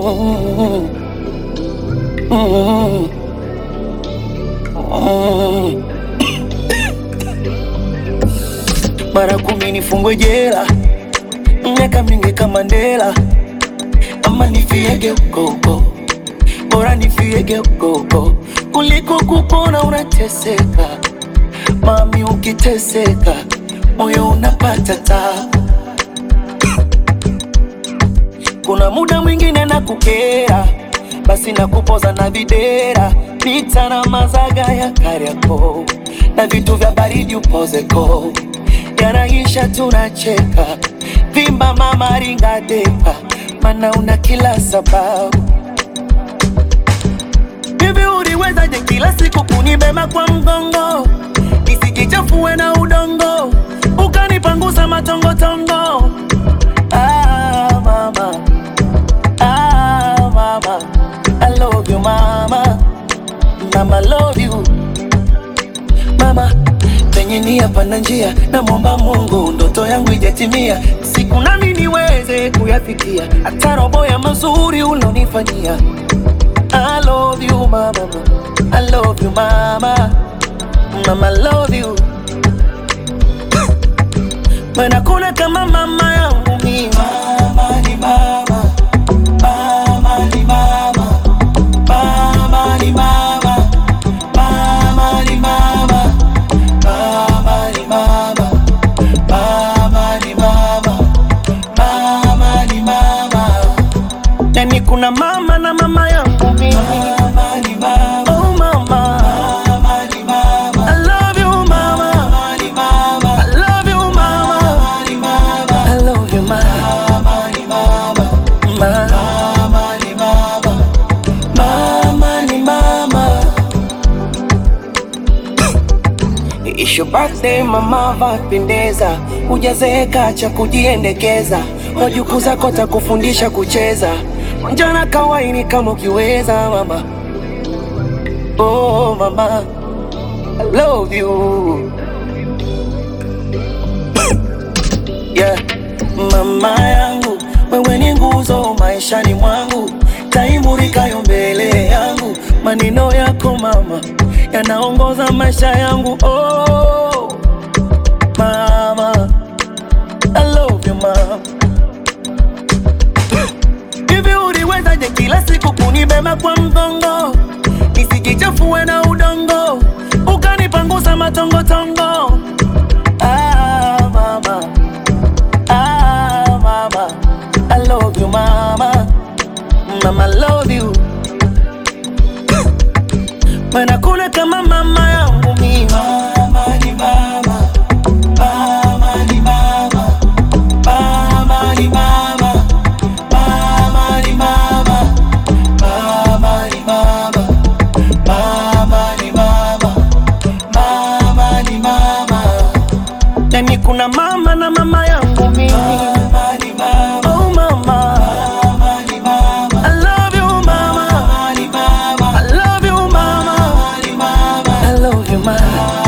Mm, mm, mm. Mara kumi nifungwe jela, miaka mingi kama Mandela, ama nifiege huko huko, bora nifiege huko huko kuliko kupona unateseka. Mami, ukiteseka moyo unapata tabu. Kuna muda mwingine na kukera, basi na kupoza na videra, pita na mazaga ya Kariakoo na vitu vya baridi upozeko, yanaisha tunacheka, vimba mama ringa depa, mana una kila sababu. Hivi uliwezaje kila siku kunibeba kwa mgongo nisikichafue na udongo, ukanipangusa matongotongo Ah, mama. Ah, mama. I love you, mama. Mama, love you. Mama, penye nia pana njia, namwomba Mungu ndoto yangu ijatimia, siku nami niweze kuyafikia, hata robo ya mazuri ulonifanyia. I love you, mama. I love you, mama. Mama, love you. Maana kuna kama mama yangu mimi. Mama ni mama. Mama ni mama. Mama ni mama. Mama ni mama. Mama ni mama. Mama ni mama. Mama ni mama. Yani kuna mama na mama yangu mimi. Mama ni mama. Oh mama. Mama ni mama. I love you mama. Mama ni mama. I love you mama. Mama ni mama. I love you mama. Mama ni mama. Mama ni mama. Mama ni mama. Isho birthday mama, vapendeza, hujazeeka cha kujiendekeza, wajukuu zako takufundisha kucheza, njana kawaini kama ukiweza mama. Oh mama, I love you yeah. Mama yangu wewe ni nguzo maishani mwangu, taimurikayo mbele yangu, maneno yako mama yanaongoza maisha yangu. Oh mama, I love you mama. Hivi uliwezaje kila siku kunibeba kwa mgongo nisikichafue na udongo, ukanipangusa matongotongo. Ah, mama. Ah, mama. I love you, mama. Mama, I love you. Maana kuna kama mama yangu mimi. Mama ni mama. Mama ni mama. Mama ni mama. Mama ni mama. Mama ni mama. Mama ni mama. Mama ni mama. Yani kuna mama na mama yangu mimi. Mama ni mama. Oh mama. Mama ni mama. I love you mama. Mama ni mama. I love you mama. Mama ni mama. I love you mama.